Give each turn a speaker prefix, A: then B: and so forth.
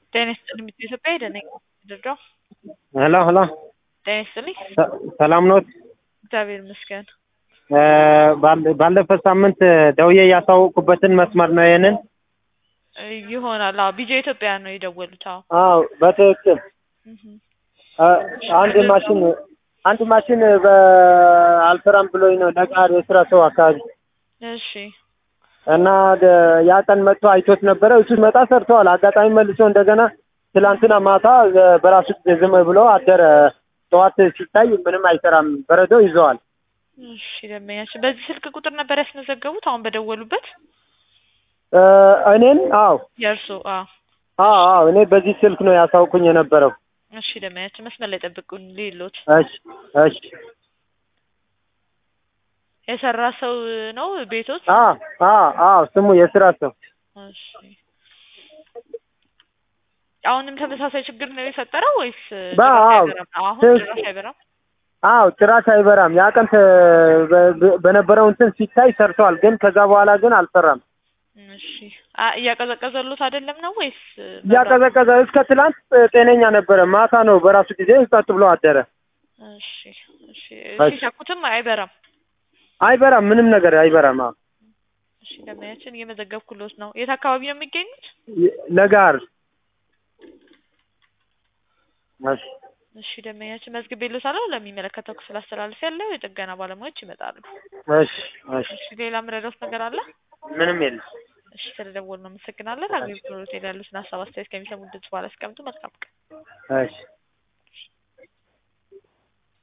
A: ጤና ይስጥልኝ ሚስት ኢትዮጵያ ሄደ ነኝ ድርዳው
B: ሄሎ ሄሎ
A: ጤና ይስጥልኝ
B: ሰላም ኖት?
A: እግዚአብሔር ይመስገን።
B: ባለ- ባለፈው ሳምንት ደውዬ ያሳወቅኩበትን መስመር ነው ይሄንን?
A: ይሆናል። አዎ ቢጃ ኢትዮጵያ ነው የደወሉት። አዎ
B: አዎ በትክክል
A: እህ
B: አ- አንድ ማሽን አንድ ማሽን በአልሰራም ብሎኝ ነው ለቃር የስራ ሰው አካባቢ
A: እሺ
B: እና ደ- ያ ቀን መጥቶ አይቶት ነበረ። እሱ መጣ ሰርተዋል። አጋጣሚ መልሶ እንደገና ትላንትና ማታ በራሱ ጊዜ ዝም ብሎ አደረ። ጠዋት ሲታይ ምንም አይሰራም፣ በረዶ ይዘዋል።
A: እሺ ደንበኛችን በዚህ ስልክ ቁጥር ነበር ያስመዘገቡት አሁን በደወሉበት
B: እ እኔን አዎ
A: የእርሱ አዎ
B: አዎ አዎ እኔ በዚህ ስልክ ነው ያሳውቁኝ የነበረው።
A: እሺ ደንበኛችን መስመር ላይ ጠብቁን ሊሎት
B: እሺ እሺ
A: የሰራ ሰው ነው ቤቶት
B: አዎ አዎ አዎ ስሙ የስራ ሰው
A: እሺ አሁንም ተመሳሳይ ችግር ነው የፈጠረው ወይስ
B: በ-
A: ጭራሽ
B: አዎ።
A: አይበራም? አሁን
B: ትክክል።
A: ጭራሽ አይበራም።
B: አዎ ጭራሽ አይበራም። ያ ቀን ተ- በ- በ- በነበረው እንትን ሲታይ ሰርተዋል፣ ግን ከዛ በኋላ ግን አልሰራም።
A: እሺ አ- እያቀዘቀዘሉት አይደለም ነው ወይስ
B: እያቀዘቀዘ እስከ ትላንት ጤነኛ ነበረ። ማታ ነው በራሱ ጊዜ ጸጥ ብሎ አደረ።
A: እሺ እሺ
B: እሺ።
A: ሲሰኩትም አይበራም።
B: አይበራም፣ ምንም ነገር አይበራም። አዎ
A: እሺ ደንበኛችን እየመዘገብኩሎት ነው። የት አካባቢ ነው የሚገኙት?
B: ለጋር እሺ
A: እሺ ደንበኛችን መዝግቤልዎታለሁ። ለሚመለከተው ክፍል አስተላልፍ ያለው የጥገና ባለሙያዎች ይመጣሉ።
B: እሺ እሺ
A: እሺ ሌላ ምረዳውት ነገር አለ?
B: ምንም የለም።
A: እሺ ስለደወሉ ነው አመሰግናለን። አገልግሎት ላይ ያሉትን ሀሳብ አስተያየት ከሚሰሙ ድምጽ በኋላ አስቀምጡ። መልካም ቀን።
B: እሺ